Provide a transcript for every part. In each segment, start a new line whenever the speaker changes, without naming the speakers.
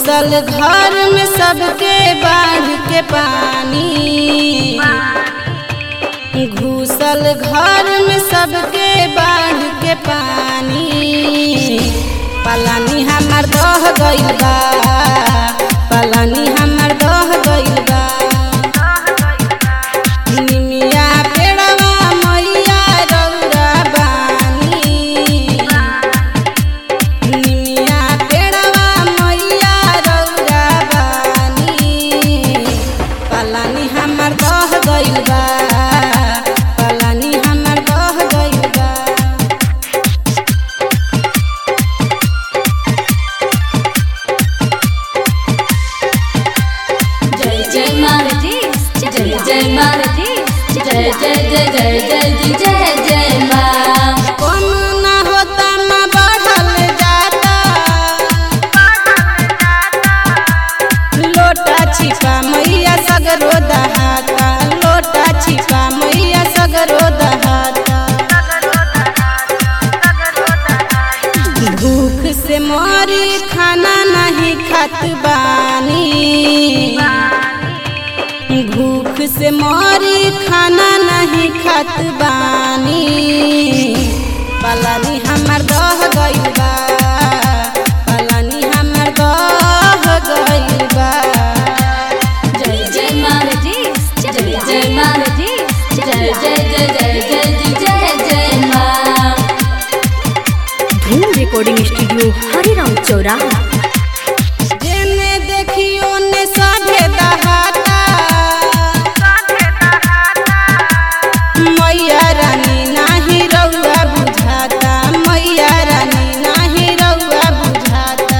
घुसल घर में सबके बाढ़ के पानी घुसल घर में सबके बाढ़ के पानी पलानी हमर दह गइल बा पलानी हमर दह गइल बा निमिया पेड़वा मैया रौरा बानी निमिया पेड़वा मैया रौरा बानी पलानी हमर दह गइल बा पलानी हमर दह गइल बा
जय जय माँ जय जय माँ जय जय जय जय जय जी जय जय माँ
कौन ना होता माँ बढ़ल जाता लोटा छिपा मैया सगरो दहाता लोटा छिपा मैया सगरो दहाता भूख से मोरी खाना नहीं खात बानी भूख से मोरी खाना नहीं खात बानी पलानी हमर दह गइल बा पलानी हमर दह गइल बा
जय जय माँ जय जय माँ जय जय जय जय जय जी जय जय माँ
धूम रिकॉर्डिंग स्टूडियो हरिराम चौराहा
जेने देखियो ने साढ़े दहाता मैया रानी नाही रउआ बुझाता मैया रानी नाही रउआ बुझाता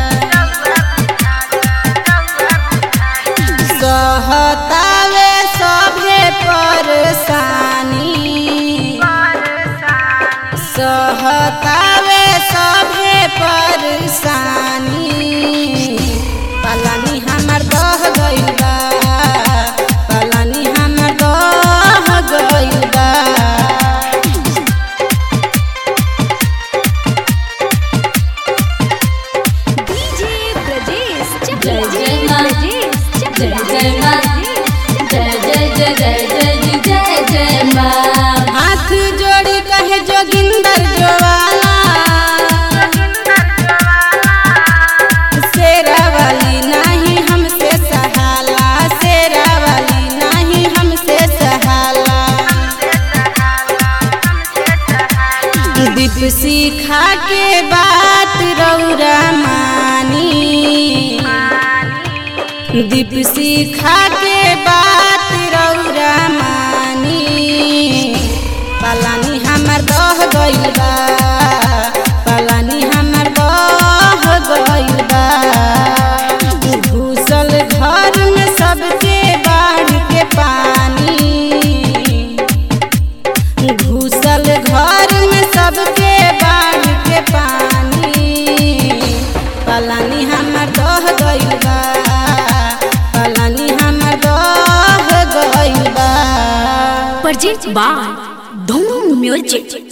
सहतावे सभे परेशानी सहतावे सभे परेशानी पलानी हमर दह गइल बा पलानी हमर दह गइल बा
जय जय माँ जय जय माँ जय जय जय जय जय जी जय जय माँ
हाथ जोड़ी कहे जोगिंदर जोवाला शेरा वाली नाही हमसे सहाला शेरा वाली नाही हमसे सहाला दीप सीखा के बात रौरा मानी दीप सीखा के बात रौरा मानी पलानी हमर दह गइल बा पलानी हमर दह गइल बा घुसल घर में सबके बाढ़ के पानी घुसल घर में सबके बाढ़ के पानी पलानी हमर दह गइल बा पलानी हमर दह गइल बा
प्रेजेंट बाय धूम म्यूजिक